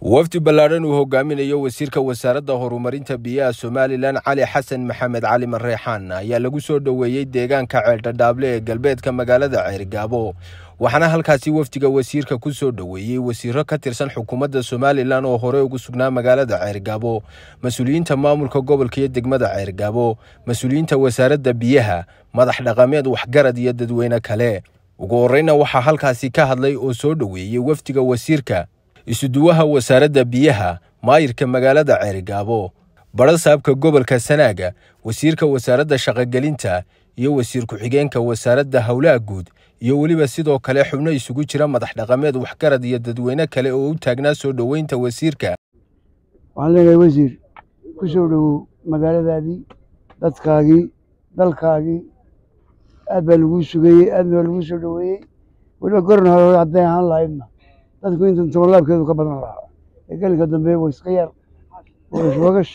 wafdi ballaadhan uu hogaaminayo wasiirka wasaaradda horumarinta biyaha somalilan cali xasan maxamed cali mareexaan ayaa lagu soo dhoweeyey deegaanka ceeldhadhaable ee galbeedka magaalada ceerigaabo waxaana halkaasi wafdiga wasiirka ku soo dhoweeyey wasiiro ka tirsan xukuumadda somalilan oo hore ugu sugnaa magaalada ceerigaabo mas-uuliyiinta maamulka gobolka iyo degmada ceerigaabo mas-uuliyiinta wasaaradda biyaha madax dhaqameed waxgarad iyo dadweyne kale ugu horreyna waxaa halkaasi ka hadlay oo soo dhoweeyey wafdiga wasiirka isuduwaha wasaaradda biyaha maayirka magaalada ceerigaabo badhasaabka gobolka sanaaga wasiirka wasaaradda shaqogelinta iyo wasiir ku-xigeenka wasaaradda howlaha guud iyo weliba sidoo kale xubno isugu jira madax dhaqameed waxgarad iyo dadweyne kale oo u taagnaa soo dhoweynta wasiirka waxaan leenahay wasiir ku soo dhowow magaaladaadii dadkaagii dalkaagii aad baa laguu sugayey aad baa laguu soo dhoweeyey weliba goron hore hadday ahaan lahaydna dadku intan tobanlaabkeedu ka badan lahaa ee gelinka dambe way iska yar wagash wagash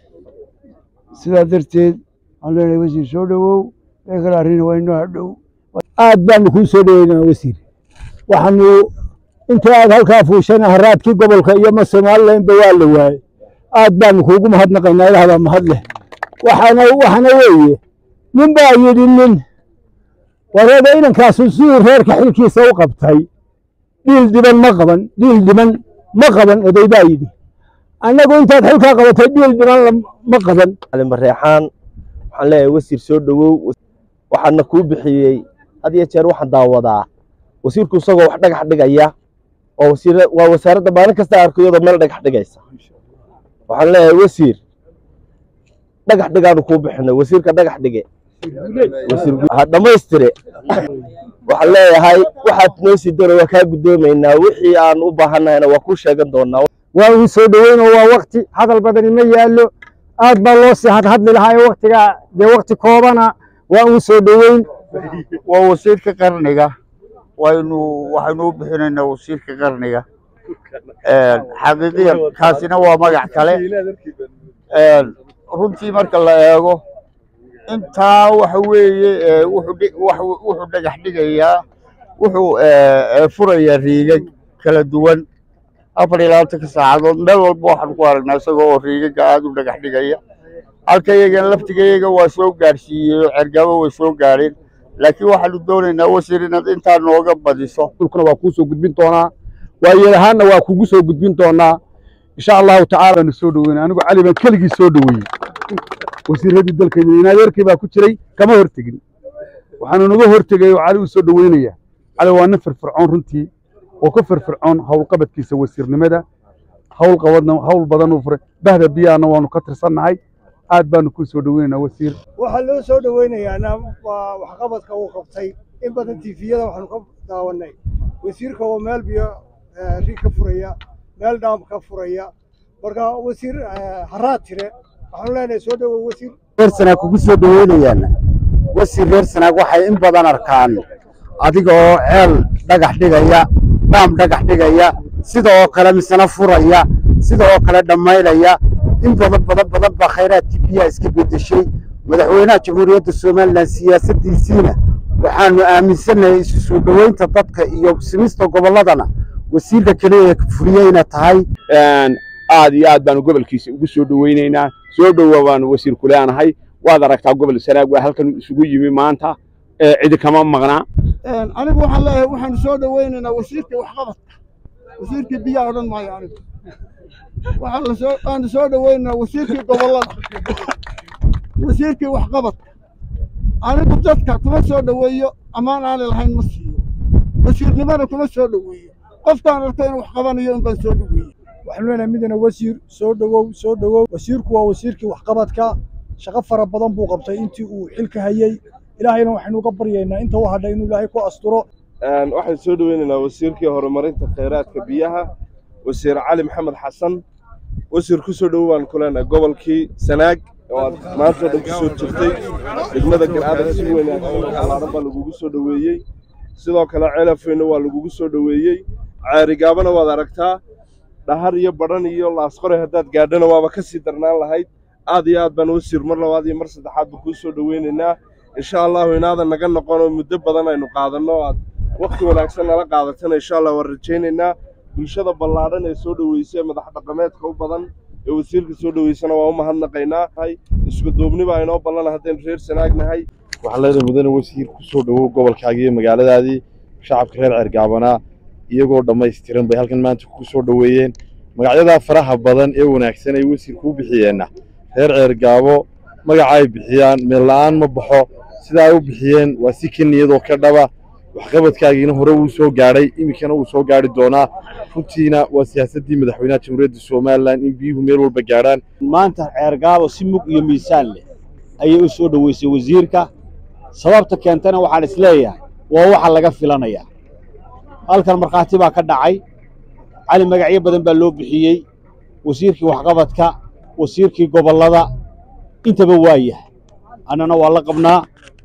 sidaa darteed waxaan leenahay wasiir soo dhowow ee kale arrin waa inoo hadhow aad baanu kuu soo dhoweynaa wasiir waxaanu inta aad halkaa fuushana haraadkii gobolka iyo ma somalilanba waa la waayey aad baanu kuugu mahadnaqaynaa ilahdaa mahad leh waxaana waxaana weeye nin baa yidhi nin wareega inankaasu siduu reerka xilkiisa u qabtay dhiil dhiban ma qaban dhiil dhiban ma qaban oday baa yidhi annagu intaad xilkaa qabatay dhiil dhiban ma qaban mareexaan waxaan leeyahay wasiir soo dhowow waxaana kuu bixiyey had iyo jeer waxaan daawadaa wasiirku isagoo wax dhagax dhigaya oo waa wasaaradda maalin kasta arkayadoo meel dhagax dhigaysa waxaan leeyahay wasiir dhagax dhigaanu kuu bixinay wasiirka dhagax dhige dhammaystire waxaan leeyahay waxaad noo sii dara waa kaa guddoomaynaa wixii aan u baahannahayna waa kuu sheegan doonaa waa uu soo dhoweyn oo waa wakti hadal badani ma yaallo aad baa loo sii hadhadli lahaa ee waktiga dee wakti koobana waa uu soo dhoweyn waa wasiirka qarniga waynu waxaynu u bixinaynaa wasiirka qarniga xaqiiqiyan kaasina waa magac kale runtii marka la eego intaa waxa weeye wuxuu dhagax dhigayaa wuxuu furayaa riigag kala duwan afar iyo labaatanka saacadood meel walba waxaan ku aragnaa isagoo oo riigaga aada u dhagax dhigaya halka iyagana laftigayaga waa soo gaadhsiiyey oo cergabo way soo gaadheen laakiin waxaanu doonaynaa wasiir inaad intaa nooga badiso dhulkuna waa kuu soo gudbin doonaa waayeel ahaanna waa kugu soo gudbin doonaa insha allahu tacaala baanu soo dhoweynay anigu cali baan keligii soo dhoweeyey wasiiradii dalkayda in adeerkii baa ku jiray kama hortegin waxaanu naga hortegay oo cali u soo dhoweynaya cali waa nin firfircoon runtii oo ka firfircoon howlqabadkiisa wasiirnimada hawl qabadna hawl badan uu furay bahda biyahana waanu ka tirsannahay aad baanu kuu soo dhoweynaynaa wasiir waxaa loo soo dhoweynayaa waa waxqabadka uu qabtay in badan tiifiyada waxaanu ka daawannay wasiirka oo meel biyo rig ka furaya meel dhaam ka furaya marka wasiir haraad tire waxaanu leenahay soo dhowow wasiir reer sanaag kugu soo dhoweynayaana wasiir reer sanaag waxay in badan arkaan adiga oo ceel dhagax dhigaya dhaam dhagax dhigaya sida oo kale misena furaya sida oo kale dhammaynaya in badan badan badan baa khayraadkii biyaha iska beddeshay madaxweynaha jamhuuriyadda somalilan siyaasaddiisiina waxaanu aaminsannahay isu soo dhoweynta dadka iyo simista gobolladana wasiirka keliya furiyeyna tahay aad iyo aad baanu gobolkiisa ugu soo dhoweynaynaa soo dhowa baanu wasiir ku leenahay waad aragtaa gobol sanaag waa halkan isugu yimi maanta cidi kama maqnaa anigu waxaan leeyahay waxaanu soo dhoweynaynaa wasiirkii waxqabadka wasiirkii biyaha odhan maayo anigu waxaanu soo dhoweynaynaa wasiirkii gobollada wasiirkii waxqabadka anigu dadka kuma soo dhoweeyo ammaan aanay lahayn ma siiyo wasiirnimana kuma soo dhoweeyo qofkaan arko inuu wax qabanayo in baan soo dhoweeye waxaanu leenahay midana wasiir soo dhowow soo dhowow wasiirku waa wasiirkii waxqabadka shaqo fara badan buu qabtay intii uu xilka hayey ilaahayna waxaynu uga baryaynaa inta u hadhay inuu ilaahay ku asturo waxaan soo dhoweynaynaa wasiirkii horumarinta khayraadka biyaha wasiir cali maxamed xasan wasiir ku soo dhowow baan ku leenahay gobolkii sanaag oo aad maanta o dhan ku soo jirtay degmada galcadar si wanaagsan alaaran baa lagugu soo dhoweeyey sidoo kale celafeyna waa lagugu soo dhoweeyey ceerigaabana waad aragtaa dhahar iyo badhan iyo laasqore haddaad gaadhana waaba ka sii darnaan lahayd aad iyo aad baan wasiir mar labaad iyo mar saddexaad baan kuu soo dhoweynaynaa insha allahu inaadan naga noqon oo muddo badan aynu qaadanno aad wakhti wanaagsan nala qaadatana insha allah waan rajaynaynaa bulshada ballaadhan ee soo dhoweysay madax dhaqameedka u badan ee wasiirka soo dhoweysana waa u mahadnaqaynaa isku duubni baa inoo ballana haddaynu reer sanaagnahay waxaan leedahay mudane wasiir ku soo dhowow gobolkaagii iyo magaaladaadii shacabka reer ceergaabanaa iyagoo dhammaystiran bay halkan maanta ku soo dhoweeyeen magacyadaa faraha badan ee wanaagsan ay wasiir kuu bixiyeenna reer ceergaabo magaca ay bixiyaan meel la'aan ma baxo sidaa ay u bixiyeen waa si ka niyadoo ka dhaba waxqabadkaagiina hore wuu soo gaadhay iminkana wuu soo gaadhi doonaa runtiina waa siyaasaddii madaxweynaha jamhuuriyadda somalilan in biyuhu meel walba gaadhaan maanta ceergaabo si mug iyo miisaan leh ayay u soo dhoweysay wasiirka sababta keentana waxaan is leeyahay waa waxa laga filanayaa halkan markhaati baa ka dhacay cali magacyo badan baa loo bixiyey wasiirkii waxqabadka wasiirkii gobollada intaba waa yahay annana waa la qabnaa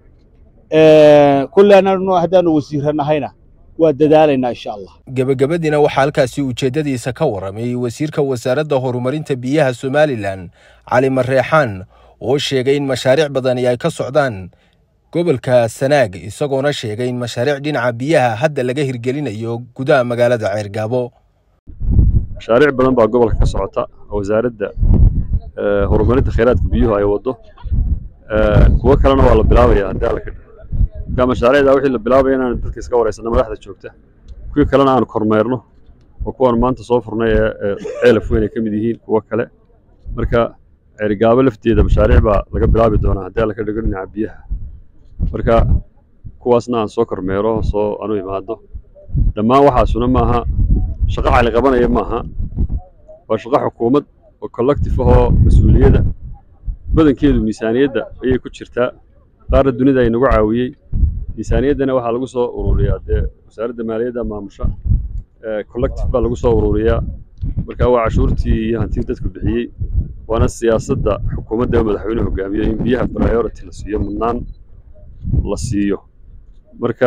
kulle annanu haddaanu wasiirranahayna waa dadaalaynaa insha allah gebagabadiina waxaa halkaasi ujeeddadiisa ka warramay wasiirka wasaaradda horumarinta biyaha somalilan cali mareexaan oo sheegay in mashaariic badani ay ka socdaan gobolka sanaag isagoona sheegay in mashaariic dhinaca biyaha hadda laga hirgelinayo gudaha magaalada ceergaabo mashaariic badan baa gobolka ka socota oo wasaaradda horumarinta khayraadka biyuhu ay waddo kuwo kalena waa la bilaabaya haddii alla ka dhigo marka mashaariicda wixii la bilaabaya inaan dadka iska wareysanno madaxda joogta kuwii kalena aan kormeerno oo kuwaan maanta soo furnay ee ceelaf weyn ay ka mid yihiin kuwo kale marka ceerigaabo lafteeda mashaariic baa laga bilaabi doonaa haddii alla ka dhigo dhinaca biyaha marka kuwaasna aan soo kormeero soo anu imaado dhammaan waxaasuna maaha shaqo cali qabanaya maaha waa shaqo xukuumad oo collective ahoo mas-uuliyadda badankeedu miisaaniyadda ayay ku jirtaa qaarna dunida ay nagu caawiyey miisaaniyaddana waxaa lagu soo ururiyaa dee wasaaradda maaliyadda maamusha collective baa lagu soo ururiyaa marka waa cashuurtii iyo hantii dadku bixiyey waana siyaasadda xukuumadda ee madaxweynuhu hogaamiyo in biyaha priority la siiyo mudnaan la siiyo marka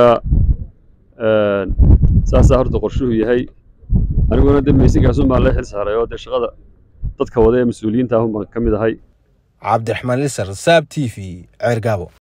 saasaa horta qorshuhu yahay aniguna de meysinkaasuun baan la xil saaray oo dee shaqada dadka wada ee mas-uuliyiinta ahun baan ka mid ahay cabdiraxmaan lisar saab t v ceergaabo